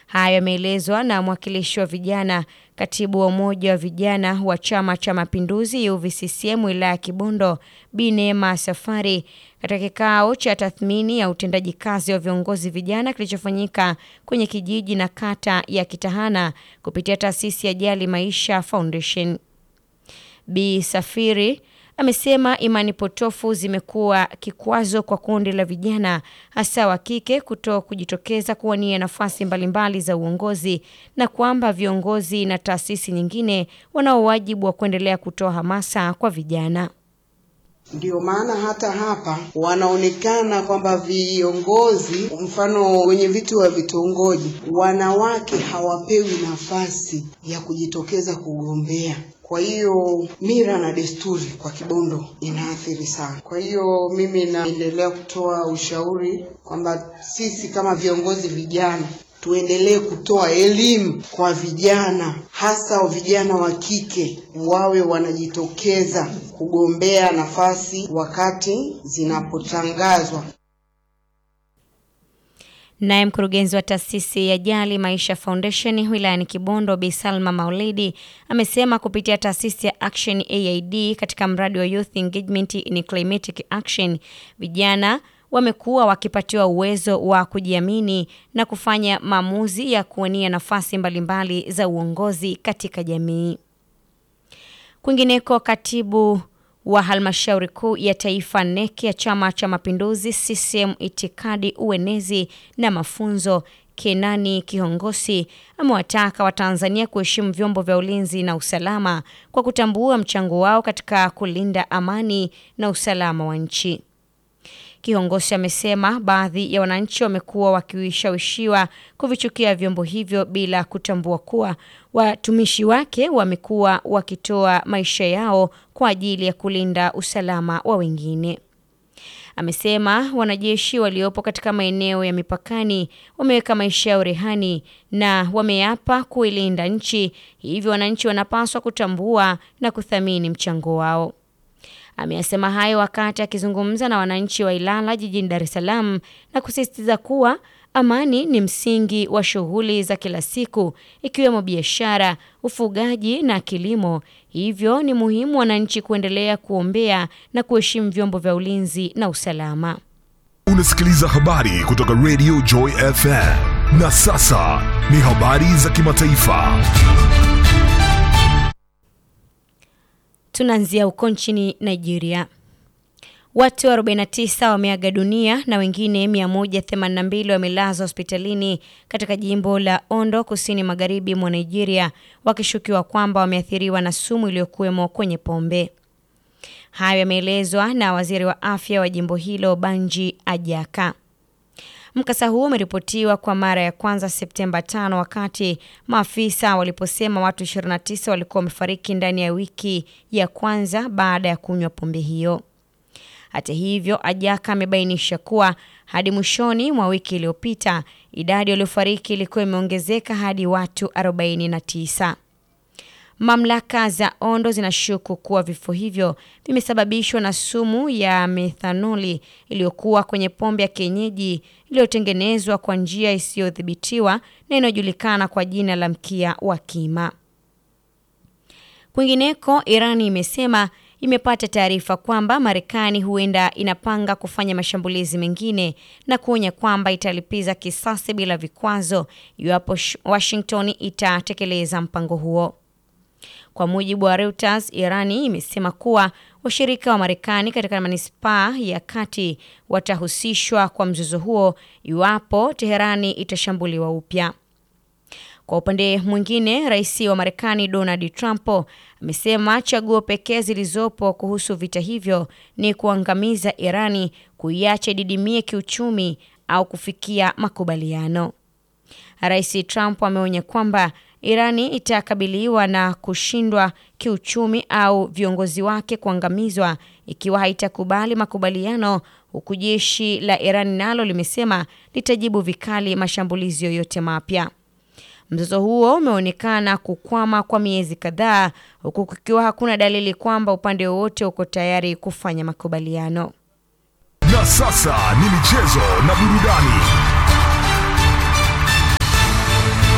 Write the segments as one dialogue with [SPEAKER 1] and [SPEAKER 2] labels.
[SPEAKER 1] Hayo yameelezwa na mwakilishi wa vijana, katibu wa umoja wa vijana wa Chama cha Mapinduzi UVCCM wilaya ya Kibondo, Bi Neema Safari katika kikao cha tathmini ya utendaji kazi wa viongozi vijana kilichofanyika kwenye kijiji na kata ya Kitahana kupitia taasisi ya Jali Maisha Foundation. Bi Safiri amesema imani potofu zimekuwa kikwazo kwa kundi la vijana hasa wa kike kuto kujitokeza kuwania nafasi mbalimbali za uongozi na kwamba viongozi na taasisi nyingine wanao wajibu wa kuendelea kutoa hamasa kwa vijana.
[SPEAKER 2] Ndio maana hata hapa wanaonekana kwamba viongozi, mfano wenye viti wa vitongoji, wanawake hawapewi nafasi ya kujitokeza kugombea. Kwa hiyo mila na desturi kwa Kibondo inaathiri sana. Kwa hiyo mimi naendelea kutoa ushauri kwamba sisi kama viongozi vijana tuendelee kutoa elimu kwa vijana, hasa vijana wa kike, wawe wanajitokeza kugombea nafasi wakati zinapotangazwa.
[SPEAKER 1] Naye mkurugenzi wa taasisi ya Jali Maisha Foundation wilayani Kibondo, Bi Salma Maulidi amesema kupitia taasisi ya Action AID katika mradi wa Youth Engagement in Climatic Action, vijana wamekuwa wakipatiwa uwezo wa kujiamini na kufanya maamuzi ya kuwania nafasi mbalimbali za uongozi katika jamii. Kwingineko, katibu wa halmashauri kuu ya taifa NEC ya Chama cha Mapinduzi CCM itikadi, uenezi na mafunzo Kenani Kihongosi amewataka Watanzania kuheshimu vyombo vya ulinzi na usalama kwa kutambua mchango wao katika kulinda amani na usalama wa nchi. Kiongozi amesema baadhi ya wananchi wamekuwa wakishawishiwa kuvichukia vyombo hivyo bila kutambua kuwa watumishi wake wamekuwa wakitoa maisha yao kwa ajili ya kulinda usalama wa wengine. Amesema wanajeshi waliopo katika maeneo ya mipakani wameweka maisha yao rehani na wameapa kuilinda nchi, hivyo wananchi wanapaswa kutambua na kuthamini mchango wao. Ameyasema hayo wakati akizungumza na wananchi wa Ilala jijini Dar es Salaam na kusisitiza kuwa amani ni msingi wa shughuli za kila siku ikiwemo biashara, ufugaji na kilimo. Hivyo ni muhimu wananchi kuendelea kuombea na kuheshimu vyombo vya ulinzi na usalama.
[SPEAKER 3] Unasikiliza habari kutoka Radio Joy FM. Na sasa ni habari za kimataifa.
[SPEAKER 1] Tunaanzia huko nchini Nigeria. Watu 49 wameaga dunia na wengine 182 wamelazwa hospitalini katika jimbo la Ondo kusini magharibi mwa Nigeria wakishukiwa kwamba wameathiriwa na sumu iliyokuwemo kwenye pombe. Hayo yameelezwa na waziri wa afya wa jimbo hilo Banji Ajaka. Mkasa huo umeripotiwa kwa mara ya kwanza Septemba 5 wakati maafisa waliposema watu 29 walikuwa wamefariki ndani ya wiki ya kwanza baada ya kunywa pombe hiyo. Hata hivyo, Ajaka amebainisha kuwa hadi mwishoni mwa wiki iliyopita idadi waliofariki ilikuwa imeongezeka hadi watu 49. Mamlaka za Ondo zinashuku kuwa vifo hivyo vimesababishwa na sumu ya methanoli iliyokuwa kwenye pombe ya kienyeji iliyotengenezwa kwa njia isiyodhibitiwa na inayojulikana kwa jina la mkia wa kima. Kwingineko, Irani imesema imepata taarifa kwamba Marekani huenda inapanga kufanya mashambulizi mengine na kuonya kwamba italipiza kisasi bila vikwazo iwapo Washington itatekeleza mpango huo. Kwa mujibu wa Reuters, Irani imesema kuwa washirika wa Marekani katika manispaa ya kati watahusishwa kwa mzozo huo iwapo Teherani itashambuliwa upya. Kwa upande mwingine, rais wa Marekani Donald Trump amesema chaguo pekee zilizopo kuhusu vita hivyo ni kuangamiza Irani, kuiacha didimie kiuchumi au kufikia makubaliano. Rais Trump ameonya kwamba Irani itakabiliwa na kushindwa kiuchumi au viongozi wake kuangamizwa ikiwa haitakubali makubaliano, huku jeshi la Irani nalo limesema litajibu vikali mashambulizi yoyote mapya. Mzozo huo umeonekana kukwama kwa miezi kadhaa, huku kukiwa hakuna dalili kwamba upande wowote uko tayari kufanya makubaliano.
[SPEAKER 3] Na sasa ni michezo na burudani.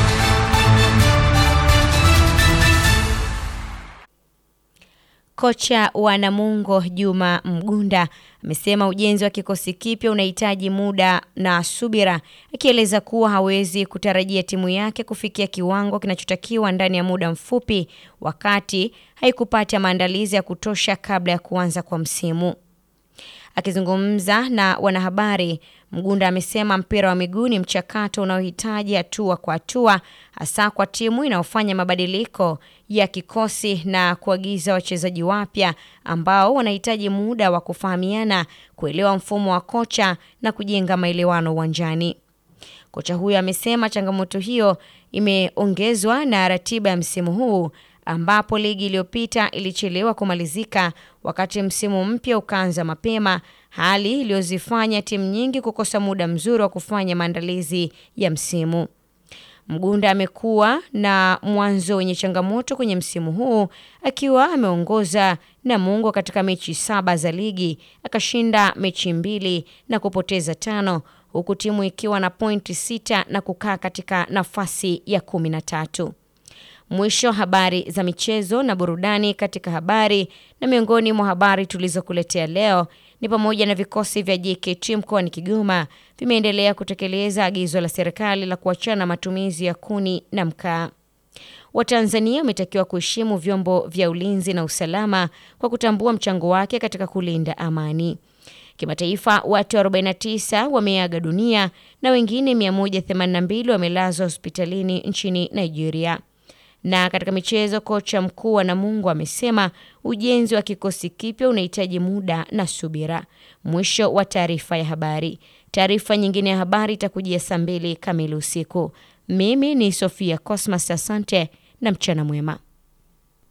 [SPEAKER 1] Kocha wa Namungo Juma Mgunda amesema ujenzi wa kikosi kipya unahitaji muda na subira, akieleza kuwa hawezi kutarajia timu yake kufikia kiwango kinachotakiwa ndani ya muda mfupi, wakati haikupata maandalizi ya kutosha kabla ya kuanza kwa msimu. Akizungumza na wanahabari, Mgunda amesema mpira wa miguu ni mchakato unaohitaji hatua kwa hatua, hasa kwa timu inayofanya mabadiliko ya kikosi na kuagiza wachezaji wapya ambao wanahitaji muda wa kufahamiana, kuelewa mfumo wa kocha na kujenga maelewano uwanjani. Kocha huyo amesema changamoto hiyo imeongezwa na ratiba ya msimu huu ambapo ligi iliyopita ilichelewa kumalizika wakati msimu mpya ukaanza mapema, hali iliyozifanya timu nyingi kukosa muda mzuri wa kufanya maandalizi ya msimu. Mgunda amekuwa na mwanzo wenye changamoto kwenye msimu huu akiwa ameongoza Namungo katika mechi saba za ligi, akashinda mechi mbili na kupoteza tano, huku timu ikiwa na pointi sita na kukaa katika nafasi ya kumi na tatu. Mwisho habari za michezo na burudani katika habari. Na miongoni mwa habari tulizokuletea leo ni pamoja na vikosi vya JKT mkoani Kigoma vimeendelea kutekeleza agizo la serikali la kuachana matumizi ya kuni na mkaa. Watanzania wametakiwa kuheshimu vyombo vya ulinzi na usalama kwa kutambua mchango wake katika kulinda amani. Kimataifa, watu 49 wameaga dunia na wengine 182 wamelazwa hospitalini nchini Nigeria. Na katika michezo, kocha mkuu wa Namungo amesema ujenzi wa kikosi kipya unahitaji muda na subira. Mwisho wa taarifa ya habari. Taarifa nyingine ya habari itakujia saa mbili kamili usiku. Mimi ni Sofia Cosmas, asante na mchana mwema.